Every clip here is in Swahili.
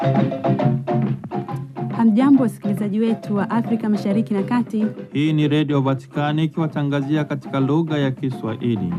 Hamjambo, wasikilizaji wetu wa Afrika Mashariki na Kati. Hii ni Redio Vatikani ikiwatangazia katika lugha ya Kiswahili.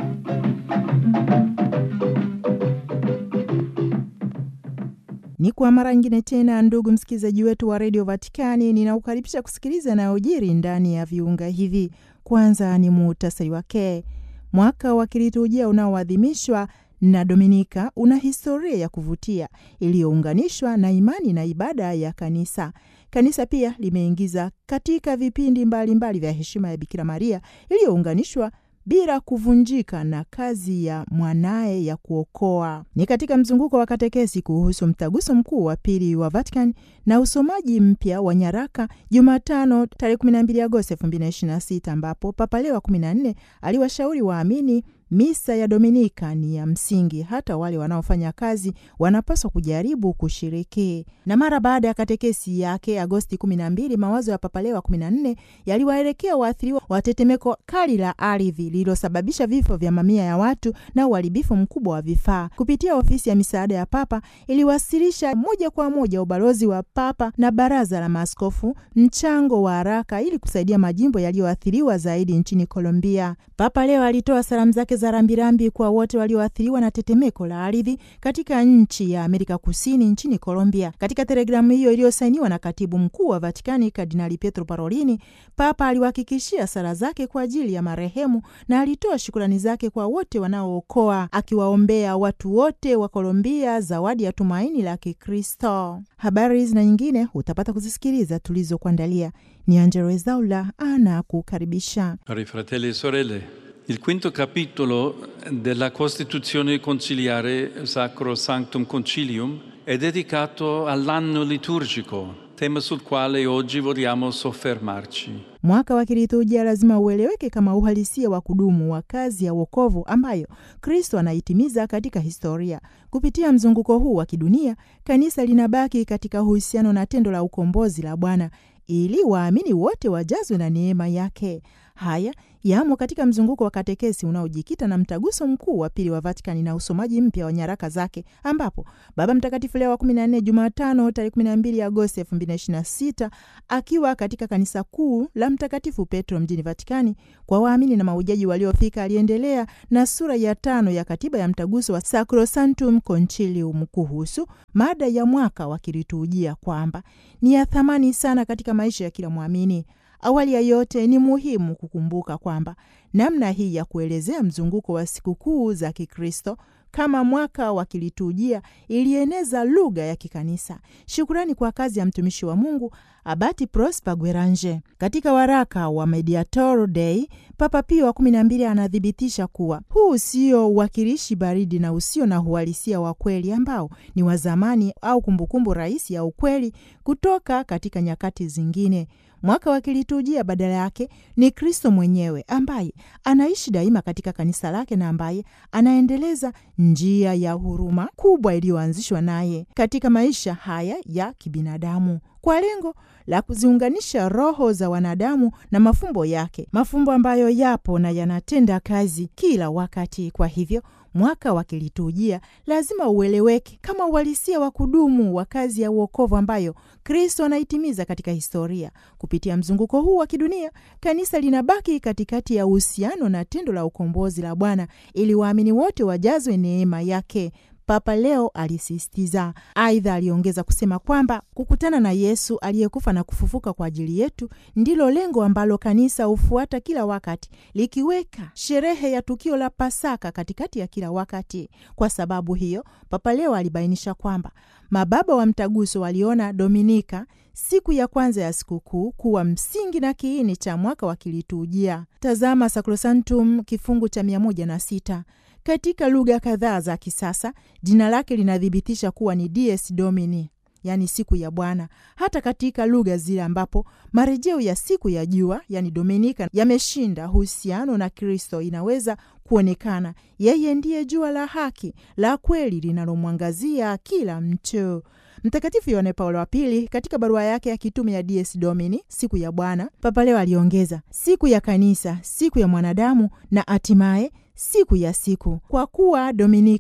Ni kwa mara nyingine tena, ndugu msikilizaji wetu wa redio Vatikani, ninaukaribisha kusikiliza yanayojiri ndani ya viunga hivi. Kwanza ni muhtasari wake. Mwaka wa kiliturujia unaoadhimishwa na Dominika una historia ya kuvutia iliyounganishwa na imani na ibada ya kanisa. Kanisa pia limeingiza katika vipindi mbalimbali mbali vya heshima ya Bikira Maria iliyounganishwa bila kuvunjika na kazi ya mwanaye ya kuokoa. Ni katika mzunguko wa katekesi kuhusu mtaguso mkuu wa pili wa Vatican na usomaji mpya wa nyaraka Jumatano tarehe 12 Agosti 2026 ambapo Papa Leo wa 14 aliwashauri waamini misa ya Dominika ni ya msingi, hata wale wanaofanya kazi wanapaswa kujaribu kushiriki. Na mara baada ya katekesi yake Agosti 12, mawazo ya Papa Leo wa 14 yaliwaelekea waathiriwa wa tetemeko kali la ardhi lililosababisha vifo vya mamia ya watu na uharibifu mkubwa wa vifaa. Kupitia ofisi ya misaada ya Papa iliwasilisha moja kwa moja ubalozi wa Papa na baraza la maaskofu mchango wa haraka ili kusaidia majimbo yaliyoathiriwa zaidi nchini Colombia. Papa Leo alitoa salamu zake za rambirambi kwa wote walioathiriwa na tetemeko la ardhi katika nchi ya Amerika Kusini, nchini Colombia. Katika telegramu hiyo iliyosainiwa na katibu mkuu wa Vatikani Kardinali Pietro Parolini, Papa aliwahakikishia sala zake kwa ajili ya marehemu na alitoa shukrani zake kwa wote wanaookoa, akiwaombea watu wote wa Colombia zawadi ya tumaini la Kikristo. Habari hizi na nyingine utapata kuzisikiliza tulizokuandalia. Ni Angelo Ezaula anakukaribisha. Cari fratelli e sorelle, il quinto capitolo della Costituzione conciliare Sacro Sanctum Concilium è dedicato all'anno liturgico, tema sul quale oggi vogliamo soffermarci. Mwaka wa kiliturujia lazima ueleweke kama uhalisia wa kudumu wa kazi ya wokovu ambayo Kristo anaitimiza katika historia. Kupitia mzunguko huu wa kidunia, kanisa linabaki katika uhusiano na tendo la ukombozi la Bwana ili waamini wote wajazwe na neema yake. Haya yamo katika mzunguko wa katekesi unaojikita na mtaguso mkuu wa pili wa Vatikani na usomaji mpya wa nyaraka zake, ambapo Baba Mtakatifu Leo wa 14 Jumatano tarehe 12 Agosti 2026 akiwa katika kanisa kuu la Mtakatifu Petro mjini Vatikani kwa waamini na maujaji waliofika, aliendelea na sura ya tano ya katiba ya mtaguso wa Sacrosanctum Concilium kuhusu mada ya mwaka wa kiliturujia kwamba ni ya thamani sana katika maisha ya kila mwamini. Awali ya yote ni muhimu kukumbuka kwamba namna hii ya kuelezea mzunguko wa sikukuu za Kikristo kama mwaka wa kiliturujia ilieneza lugha ya kikanisa. Shukurani kwa kazi ya mtumishi wa Mungu Abati Prosper Guerange. Katika waraka wa Mediator Dei, Papa Pio wa kumi na mbili anathibitisha kuwa huu sio uwakilishi baridi na usio na uhalisia wa kweli ambao ni wa zamani au kumbukumbu rahisi ya ukweli kutoka katika nyakati zingine. Mwaka wa kiliturujia badala yake ni Kristo mwenyewe ambaye anaishi daima katika kanisa lake na ambaye anaendeleza njia ya huruma kubwa iliyoanzishwa naye katika maisha haya ya kibinadamu kwa lengo la kuziunganisha roho za wanadamu na mafumbo yake, mafumbo ambayo yapo na yanatenda kazi kila wakati. Kwa hivyo mwaka wa kiliturujia lazima ueleweke kama uhalisia wa kudumu wa kazi ya uokovu ambayo Kristo anaitimiza katika historia. Kupitia mzunguko huu wa kidunia, kanisa linabaki katikati ya uhusiano na tendo la ukombozi la Bwana ili waamini wote wajazwe neema yake. Papa Leo alisisitiza. Aidha, aliongeza kusema kwamba kukutana na Yesu aliyekufa na kufufuka kwa ajili yetu ndilo lengo ambalo kanisa hufuata kila wakati, likiweka sherehe ya tukio la Pasaka katikati ya kila wakati. Kwa sababu hiyo, Papa Leo alibainisha kwamba mababa wa mtaguso waliona Dominika, siku ya kwanza ya sikukuu, kuwa msingi na kiini cha mwaka wa kiliturujia. Tazama Sacrosanctum kifungu cha mia moja na sita. Katika lugha kadhaa za kisasa jina lake linathibitisha kuwa ni Dies Domini, yaani siku ya Bwana. Hata katika lugha zile ambapo marejeo ya siku ya jua, yaani Dominika, yameshinda uhusiano na Kristo, inaweza kuonekana yeye ndiye jua la haki la kweli linalomwangazia kila mtu. Mtakatifu Yohane Paulo wa Pili katika barua yake ya kitume ya Dies Domini, siku ya Bwana, Papa Leo aliongeza siku ya kanisa, siku ya mwanadamu na hatimaye siku ya siku, kwa kuwa Dominika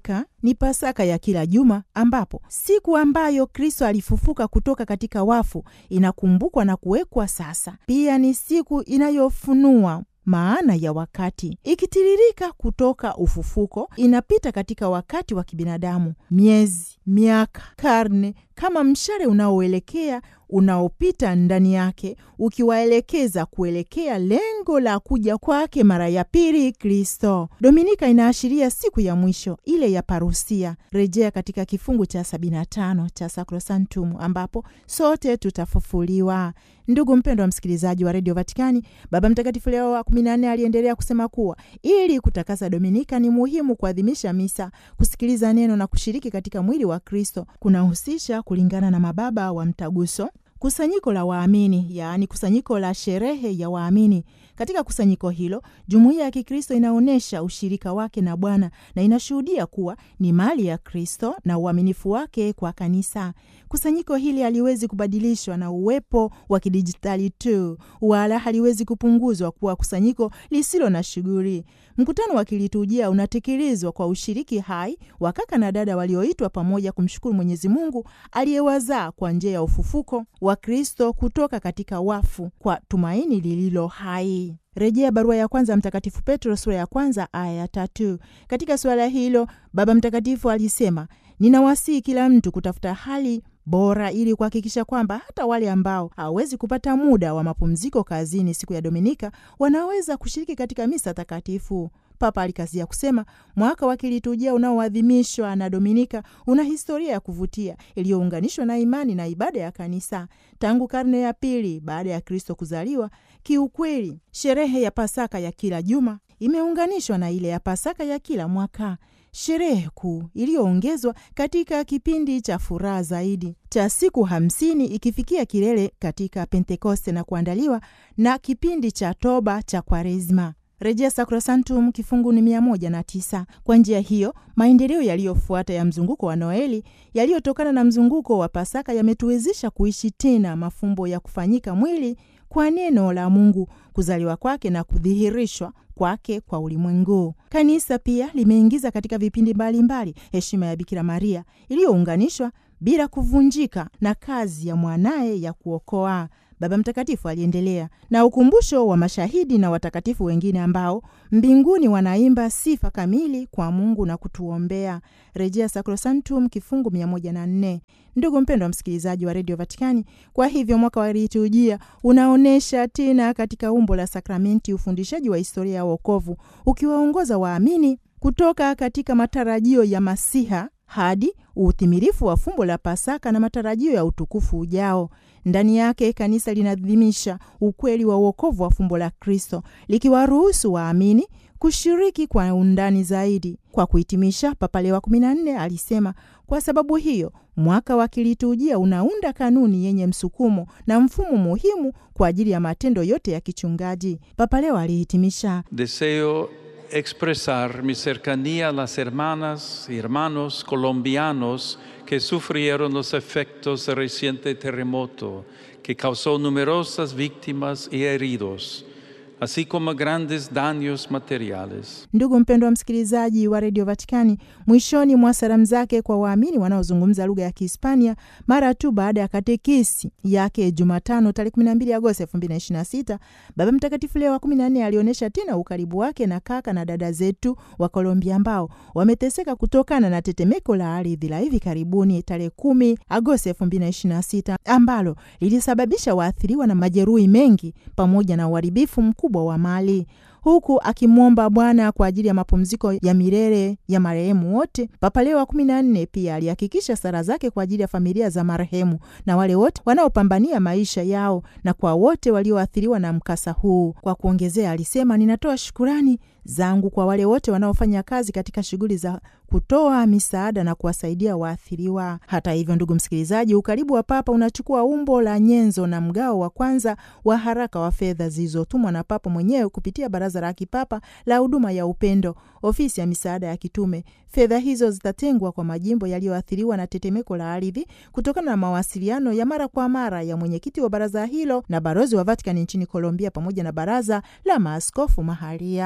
ni Pasaka ya kila juma, ambapo siku ambayo Kristo alifufuka kutoka katika wafu inakumbukwa na kuwekwa sasa. Pia ni siku inayofunua maana ya wakati ikitiririka kutoka ufufuko, inapita katika wakati wa kibinadamu, miezi, miaka, karne, kama mshale unaoelekea unaopita ndani yake ukiwaelekeza kuelekea lengo la kuja kwake mara ya pili Kristo. Dominika inaashiria siku ya mwisho ile ya parusia, rejea katika kifungu cha 75 cha Sacrosanctum, ambapo sote tutafufuliwa. Ndugu mpendwa wa msikilizaji wa redio Vatikani, Baba Mtakatifu Leo wa 14 aliendelea kusema kuwa ili kutakasa Dominika ni muhimu kuadhimisha misa, kusikiliza neno na kushiriki katika mwili wa Kristo. Kunahusisha kulingana na mababa wa Mtaguso kusanyiko la waamini, yaani kusanyiko la sherehe ya waamini. Katika kusanyiko hilo, jumuiya ya Kikristo inaonyesha ushirika wake na Bwana na inashuhudia kuwa ni mali ya Kristo na uaminifu wake kwa kanisa. Kusanyiko hili haliwezi kubadilishwa na uwepo wa kidijitali tu, wala haliwezi kupunguzwa kuwa kusanyiko lisilo na shughuli. Mkutano wa kiliturujia unatekelezwa kwa ushiriki hai wa kaka na dada walioitwa pamoja kumshukuru Mwenyezi Mungu aliyewazaa kwa njia ya ufufuko wa Kristo kutoka katika wafu kwa tumaini lililo hai. Rejea barua ya kwanza Mtakatifu Petro sura ya kwanza aya ya tatu. Katika suala hilo Baba Mtakatifu alisema, ninawasihi kila mtu kutafuta hali bora ili kuhakikisha kwamba hata wale ambao hawawezi kupata muda wa mapumziko kazini siku ya Dominika wanaweza kushiriki katika misa takatifu. Papa alikazia kusema mwaka wa kiliturujia unaoadhimishwa na Dominika una historia ya kuvutia iliyounganishwa na imani na ibada ya kanisa tangu karne ya pili baada ya Kristo kuzaliwa. Kiukweli, sherehe ya Pasaka ya kila juma imeunganishwa na ile ya Pasaka ya kila mwaka, sherehe kuu iliyoongezwa katika kipindi cha furaha zaidi cha siku hamsini ikifikia kilele katika Pentekoste na kuandaliwa na kipindi cha toba cha Kwaresma. Rejea Sacrosanctum kifungu ni mia moja na tisa. Kwa njia hiyo maendeleo yaliyofuata ya mzunguko wa Noeli yaliyotokana na mzunguko wa Pasaka yametuwezesha kuishi tena mafumbo ya kufanyika mwili kwa neno la Mungu, kuzaliwa kwake na kudhihirishwa kwake kwa ulimwengu. Kanisa pia limeingiza katika vipindi mbalimbali heshima ya Bikira Maria iliyounganishwa bila kuvunjika na kazi ya mwanaye ya kuokoa. Baba Mtakatifu aliendelea na ukumbusho wa mashahidi na watakatifu wengine ambao mbinguni wanaimba sifa kamili kwa Mungu na kutuombea. Rejea Sacrosanctum kifungu 104. Ndugu mpendwa msikilizaji wa redio Vatikani, kwa hivyo mwaka wa liturujia unaonyesha tena katika umbo la sakramenti ufundishaji wa historia ya wokovu, ukiwaongoza waamini kutoka katika matarajio ya Masiha hadi utimilifu wa fumbo la Pasaka na matarajio ya utukufu ujao. Ndani yake kanisa linaadhimisha ukweli wa uokovu wa fumbo la Kristo, likiwaruhusu waamini kushiriki kwa undani zaidi. Kwa kuhitimisha, Papa Leo wa 14 alisema, kwa sababu hiyo mwaka wa kiliturujia unaunda kanuni yenye msukumo na mfumo muhimu kwa ajili ya matendo yote ya kichungaji. Papa Leo alihitimisha Deseo expresar mi cercanía a las hermanas y hermanos colombianos que sufrieron los efectos del reciente terremoto que causó numerosas víctimas y heridos, así como grandes daños materiales. Ndugu mpendwa msikilizaji wa redio Vatikani, mwishoni mwa salamu zake kwa waamini wanaozungumza lugha ya Kihispania mara tu baada ya katekesi yake Jumatano tarehe 12 Agosti 2026, Baba Mtakatifu Leo wa 14 alionyesha tena ukaribu wake na kaka na dada zetu wa Kolombia ambao wameteseka kutokana na tetemeko la ardhi la hivi karibuni tarehe 10 Agosti 2026 ambalo lilisababisha waathiriwa na majeruhi mengi pamoja na uharibifu mkubwa wa mali huku akimwomba Bwana kwa ajili ya mapumziko ya milele ya marehemu wote. Papa Leo wa kumi na nne pia alihakikisha sala zake kwa ajili ya familia za marehemu na wale wote wanaopambania maisha yao na kwa wote walioathiriwa na mkasa huu. Kwa kuongezea, alisema ninatoa shukurani zangu kwa wale wote wanaofanya kazi katika shughuli za kutoa misaada na kuwasaidia waathiriwa. Hata hivyo, ndugu msikilizaji, ukaribu wa Papa unachukua umbo la nyenzo na mgao wa kwanza wa haraka wa fedha zilizotumwa na Papa mwenyewe kupitia Baraza la Kipapa la Huduma ya Upendo, ofisi ya misaada ya kitume. Fedha hizo zitatengwa kwa majimbo yaliyoathiriwa na tetemeko la ardhi kutokana na mawasiliano ya mara kwa mara ya mwenyekiti wa baraza hilo na balozi wa Vatikani nchini Colombia pamoja na baraza la maaskofu mahalia.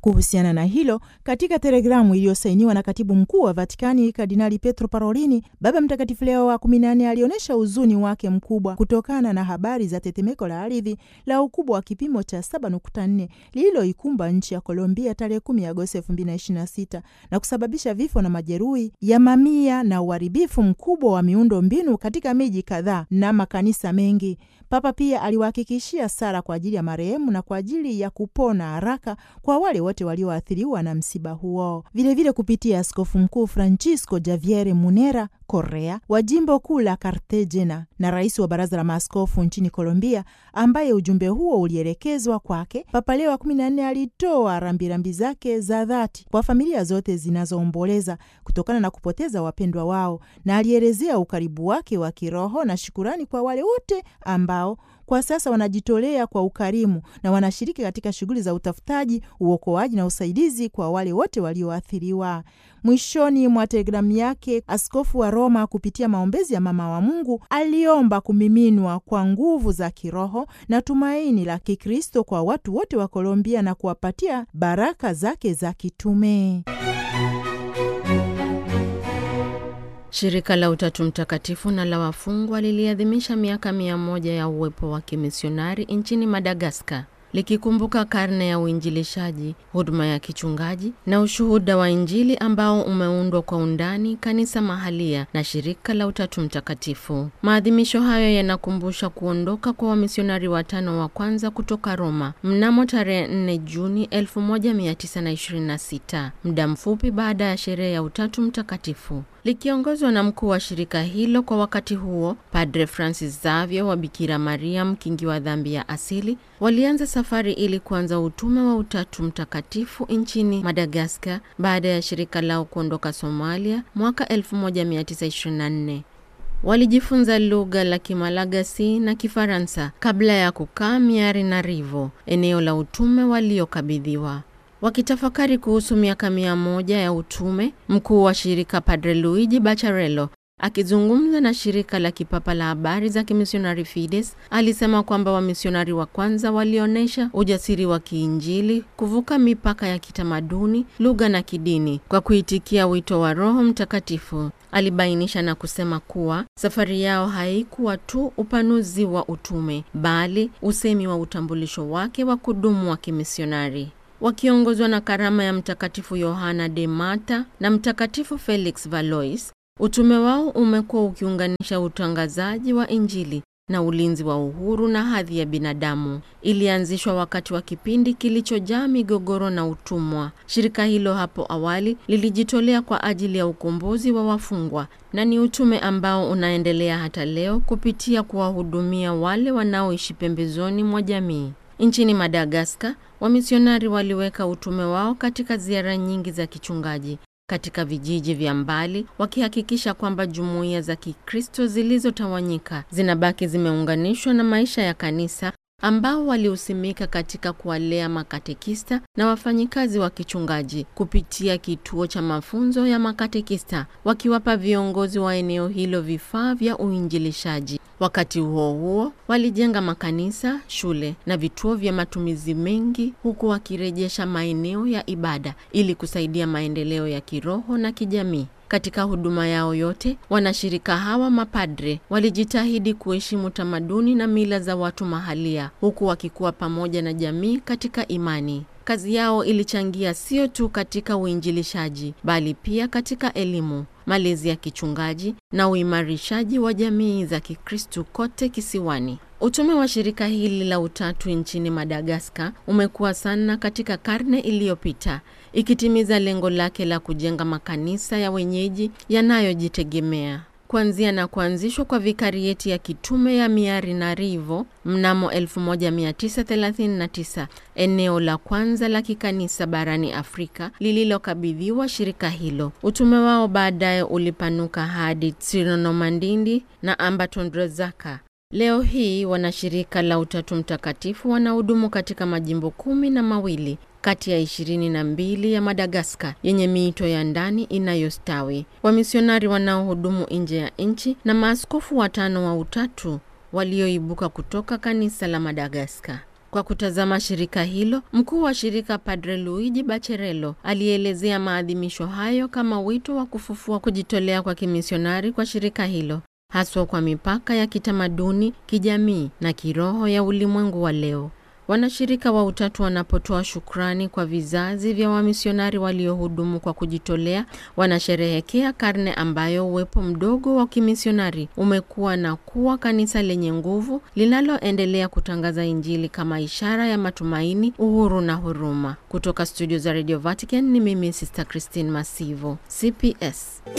Kuhusiana na hilo, katika telegramu iliyosainiwa na katibu mkuu wa Vatikani Kardinali Petro Parolini, Baba Mtakatifu Leo wa 14 alionyesha huzuni wake mkubwa kutokana na habari za tetemeko la ardhi la ukubwa wa kipimo cha 7.4 lililoikumba nchi ya Colombia tarehe 10 Agosti 2026 na kusababisha vifo na majeruhi ya mamia na uharibifu mkubwa wa miundo mbinu katika miji kadhaa na makanisa mengi. Papa pia aliwahakikishia sala kwa ajili ya marehemu na kwa ajili ya kupona haraka kwa wale wote walioathiriwa na msiba huo. Vilevile vile kupitia Askofu Mkuu Francisco Javier Munera Correa wa jimbo kuu la Cartagena na rais wa baraza la maaskofu nchini Colombia, ambaye ujumbe huo ulielekezwa kwake, Papa Leo wa kumi na nne alitoa rambirambi zake za dhati kwa familia zote zinazoomboleza kutokana na kupoteza wapendwa wao, na alielezea ukaribu wake wa kiroho na shukurani kwa wale wote ambao kwa sasa wanajitolea kwa ukarimu na wanashiriki katika shughuli za utafutaji, uokoaji na usaidizi kwa wale wote walioathiriwa. Mwishoni mwa telegramu yake, askofu wa Roma kupitia maombezi ya mama wa Mungu aliomba kumiminwa kwa nguvu za kiroho na tumaini la Kikristo kwa watu wote wa Kolombia na kuwapatia baraka zake za kitume. Shirika la Utatu Mtakatifu na la wafungwa liliadhimisha miaka mia moja ya uwepo wa kimisionari nchini Madagaskar likikumbuka karne ya uinjilishaji, huduma ya kichungaji na ushuhuda wa Injili ambao umeundwa kwa undani kanisa mahalia na shirika la Utatu Mtakatifu. Maadhimisho hayo yanakumbusha kuondoka kwa wamisionari watano wa kwanza kutoka Roma mnamo tarehe 4 Juni 1926, muda mfupi baada ya sherehe ya Utatu Mtakatifu likiongozwa na mkuu wa shirika hilo kwa wakati huo, Padre Francis Xavier wa Bikira Maria mkingi wa dhambi ya asili, walianza safari ili kuanza utume wa Utatu Mtakatifu nchini Madagaskar baada ya shirika lao kuondoka Somalia mwaka 1924. Walijifunza lugha la Kimalagasi na Kifaransa kabla ya kukaa Miarinarivo, eneo la utume waliokabidhiwa. Wakitafakari kuhusu miaka mia moja ya utume, mkuu wa shirika Padre Luigi Bacharello akizungumza na shirika la kipapa la habari za kimisionari Fides alisema kwamba wamisionari wa kwanza walionyesha ujasiri wa kiinjili kuvuka mipaka ya kitamaduni, lugha na kidini kwa kuitikia wito wa Roho Mtakatifu. Alibainisha na kusema kuwa safari yao haikuwa tu upanuzi wa utume, bali usemi wa utambulisho wake wa kudumu wa kimisionari wakiongozwa na karama ya Mtakatifu Yohana de Mata na Mtakatifu Felix Valois. Utume wao umekuwa ukiunganisha utangazaji wa Injili na ulinzi wa uhuru na hadhi ya binadamu. Ilianzishwa wakati wa kipindi kilichojaa migogoro na utumwa. Shirika hilo hapo awali lilijitolea kwa ajili ya ukombozi wa wafungwa na ni utume ambao unaendelea hata leo kupitia kuwahudumia wale wanaoishi pembezoni mwa jamii. Nchini Madagaskar, wamisionari waliweka utume wao katika ziara nyingi za kichungaji katika vijiji vya mbali, wakihakikisha kwamba jumuiya za Kikristo zilizotawanyika zinabaki zimeunganishwa na maisha ya kanisa ambao walihusimika katika kuwalea makatekista na wafanyikazi wa kichungaji kupitia kituo cha mafunzo ya makatekista, wakiwapa viongozi wa eneo hilo vifaa vya uinjilishaji. Wakati huo huo, walijenga makanisa, shule na vituo vya matumizi mengi, huku wakirejesha maeneo ya ibada ili kusaidia maendeleo ya kiroho na kijamii. Katika huduma yao yote, wanashirika hawa mapadre walijitahidi kuheshimu tamaduni na mila za watu mahalia, huku wakikuwa pamoja na jamii katika imani. Kazi yao ilichangia sio tu katika uinjilishaji, bali pia katika elimu, malezi ya kichungaji na uimarishaji wa jamii za Kikristu kote kisiwani. Utume wa shirika hili la Utatu nchini Madagaskar umekuwa sana katika karne iliyopita, ikitimiza lengo lake la kujenga makanisa ya wenyeji yanayojitegemea. Kuanzia na kuanzishwa kwa vikarieti ya kitume ya Miarinarivo mnamo 1939, eneo la kwanza la kikanisa barani Afrika lililokabidhiwa shirika hilo. Utume wao baadaye ulipanuka hadi Tsinonomandindi na Ambatondrazaka. Leo hii wanashirika la Utatu Mtakatifu wanahudumu katika majimbo kumi na mawili kati ya ishirini na mbili ya Madagaskar yenye miito ya ndani inayostawi, wamisionari wanaohudumu nje ya nchi na maaskofu watano wa Utatu walioibuka kutoka kanisa la Madagaskar. Kwa kutazama shirika hilo, mkuu wa shirika Padre Luigi Bacherello alielezea maadhimisho hayo kama wito wa kufufua kujitolea kwa kimisionari kwa shirika hilo, haswa kwa mipaka ya kitamaduni, kijamii na kiroho ya ulimwengu wa leo. Wanashirika wa Utatu wanapotoa shukrani kwa vizazi vya wamisionari waliohudumu kwa kujitolea, wanasherehekea karne ambayo uwepo mdogo wa kimisionari umekuwa na kuwa kanisa lenye nguvu linaloendelea kutangaza Injili kama ishara ya matumaini, uhuru na huruma. Kutoka studio za Radio Vatican ni mimi Sister Christine Masivo, CPS.